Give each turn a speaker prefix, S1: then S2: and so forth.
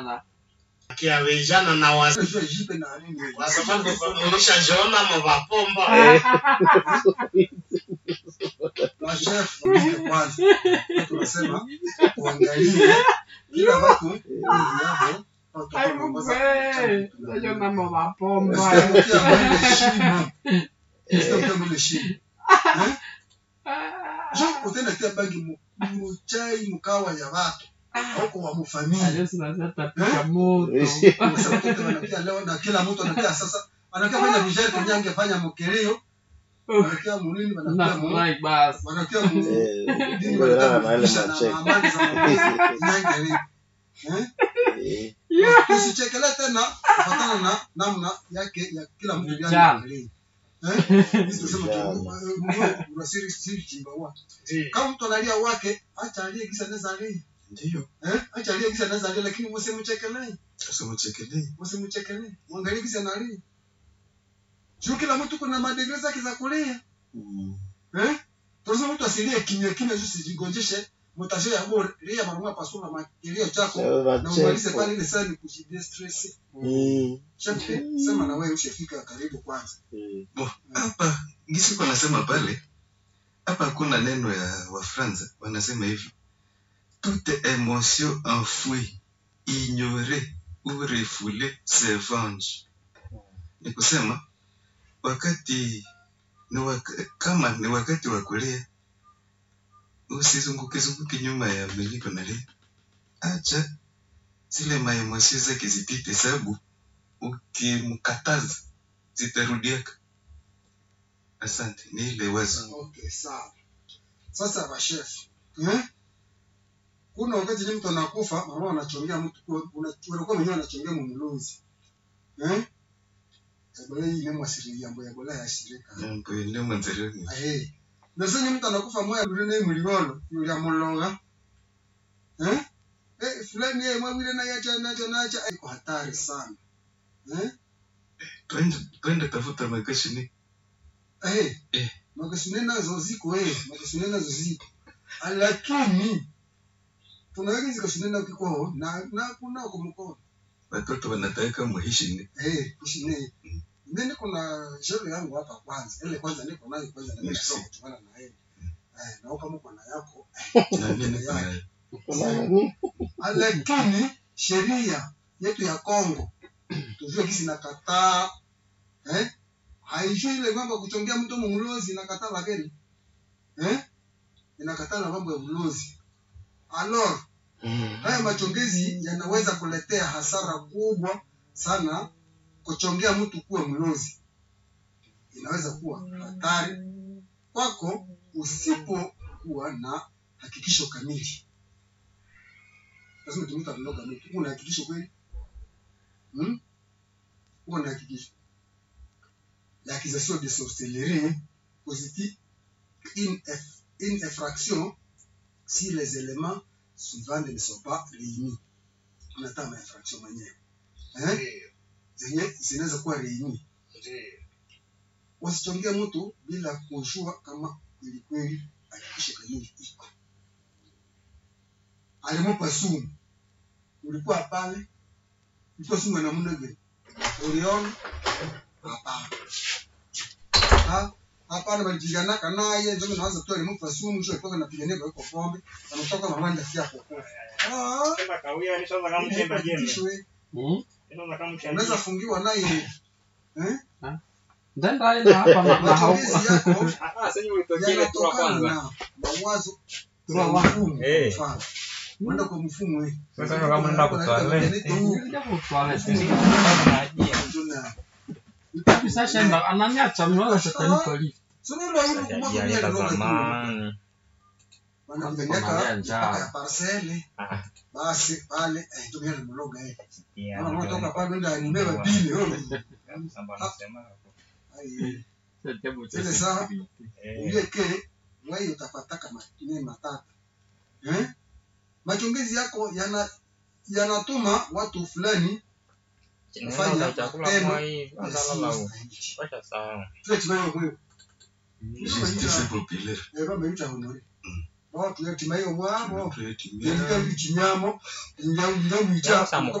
S1: sana
S2: kia vijana na wazee
S3: Unajua jipe na nini?
S2: kwa sababu mlishajiona mavapomba
S3: Na chef ndio kwanza. Tunasema uangalie kila watu ili yao
S1: Ai, Mungu we, najiona mavapomba
S3: Usikia mwile shimo. Usikia mwile shimo. Eh? Jo, utenda tia bangi mu mu chai mukawa ya watu. Huko wa mufamilia.
S1: Yesu nazatapika moto
S3: Sasa watoto wanakia leo na kila mtu anakia sasa anakia fanya vijari kwenye angefanya mkeleo. Wanakia munini wanakia mu
S1: nafurahi basi
S3: wanakia mu
S4: Eh,
S3: dini
S4: ndio raha na ile
S3: wanataka na
S4: macheko.
S3: amani za Mungu. Nyangeli. Eh?
S4: Eh,
S3: Tusichekele tena kufatana na namna yake ya kila mtu
S1: Vijana.
S3: ndani. Eh? Sisi tunasema
S4: Vijana.
S3: tu Mungu unasiri siri chimba wa. Kama mtu analia wake, acha alie kisa naweza alia.
S5: Ndiyo,
S3: Eh? Acha alie kisa naweza alia lakini msimchekelee.
S5: usimchekelee.
S3: Msimchekelee. Muangalie kisa analia. Sio kila mtu kuna madegree zake za kulia.
S4: mm,
S3: Eh? Tunasema mtu asilie kimya kimya tu sijigonjeshe. Mtashe ya bora lia mara pasua makilio chako
S4: sio
S3: na umalize
S4: macheko.
S3: pale ile sana kujidistress.
S4: Mm,
S3: Shefe, sema na wewe ushafika karibu kwanza.
S4: mm,
S5: Bo, hapa gisi kwa nasema pale hapa kuna neno ya Wafransa wanasema hivi toute émotion enfouie ignorée ou refoulée se venge. Ni kusema wakati ni waka, kama ni wakati wa kulia usizunguke zunguke nyuma ya miliko na lia, acha zile maemosio zake zipite, sababu ukimkataza zitarudiaka. Asante, ni ile wazo.
S3: Okay, sawa. Sasa bashef. Eh? Kuna wakati ni mtu anakufa, mama anachongea mtu kwa unakuwa mwenyewe anachongea mumuluzi. Eh? Ebola hii ni mwasiri yambo ya bola ya shirika.
S5: Mambo ile mwanzoni.
S3: Eh. Na sasa mtu anakufa moya bure na muligolo, yule amulonga. Eh? Eh, fulani yeye mwabile na yacha nacha nacha iko hatari sana. Eh?
S5: Twende twende tafuta makashini.
S3: Eh.
S5: Eh.
S3: Makasine nazo ziko eh, makasine nazo ziko. Lakini tunaweka zikashine na kiko na na kuna kwa mkono.
S5: Watoto wanataka muhishini.
S3: Eh, kushine. Mimi kuna sherehe yangu hapa kwanza. Ile kwanza niko nayo kwanza na mimi
S5: Merci.
S3: nasoma kutokana na yeye. Eh, na kama uko na yako.
S5: Na mimi niko na
S4: kuna nini?
S3: Lakini sheria yetu ya Kongo tujue kisi nakataa eh? Haijui ile mambo ya kuchongea mtu mumulozi inakataa lakini eh? Inakataa na mambo ya ulozi. Alors,
S4: Mm,
S3: haya machongezi yanaweza kuletea hasara kubwa sana. Kuchongea mtu kuwa mlozi inaweza kuwa hatari kwako usipokuwa na hakikisho kamili. Lazima tumike kuloga mtu. Una hakikisho kweli? Hmm? Uko na hakikisho. L'accusation de sorcellerie constitue une, eff- une infraction si les éléments suivants ne sont pas réunis. Unataka ma infraction mwenyewe. Eh? Zenye zinaweza kuwa réunis. Wasichongee mtu bila kujua kama kweli kweli hakikisho kamili iko. Alimupa sumu. Ulikuwa pale. Ilikuwa sumu ya namna gani? Uliona? Hapana. Ha? Hapana walipiganaka naye ndio naanza tu alimupa sumu mwisho alikuwa anapigania kwa hiyo pombe. Anatoka mamanda fia kwa kwa. Ah.
S6: Sema kawia nishaanza kama mchemba jembe.
S3: Hakikisho, eh.
S1: Hmm?
S6: Nishaanza kama mchemba.
S3: Unaweza fungiwa naye eh?
S1: Ndenda ina hapa na na hau
S3: Matumizi yako
S6: Ah, ah, sasa ulitokea ile tu
S3: yanatokana
S6: kwanza.
S3: na mawazo
S1: Tura
S3: ya
S1: wa-
S3: mfumo.
S6: Eh.
S3: Mfano, Mwenda kwa mfumo eh.
S6: Sasa kama unaenda kwa toilet.
S1: Nilikuja kwa toilet.
S3: Tuna-
S1: Kabisa shenda ananiacha mnaona shetani kwa lift.
S3: Sio ndio hilo kumwaga mia ndio ndio.
S6: zamani.
S3: Wanapeleka
S1: Wanalia njaa.
S3: mpaka ya parcele.
S6: Ah.
S3: Basi pale eh ndio mia mloga eh.
S6: Yeah,
S3: Kama unatoka
S6: ndio.
S3: pale ndio anibeba bili wewe.
S6: Samba anasema hapo.
S3: Ai,
S1: Shetani cha
S3: Ile saa-
S1: security.
S6: Eh,
S3: Ile ke wewe utapataka matine matatu. Eh? Machongezi yako yana yanatuma watu fulani
S6: Nenda chakula
S3: Tendo.
S6: kwa hii. Kwanza lala huko. Acha sawa.
S3: tunachimayo mwe
S5: Justice populaire.
S3: eva meita honore watu yatimayo mwabo
S5: Tunatumia
S3: yelika lichinyamo inga inga mwicha
S6: Samu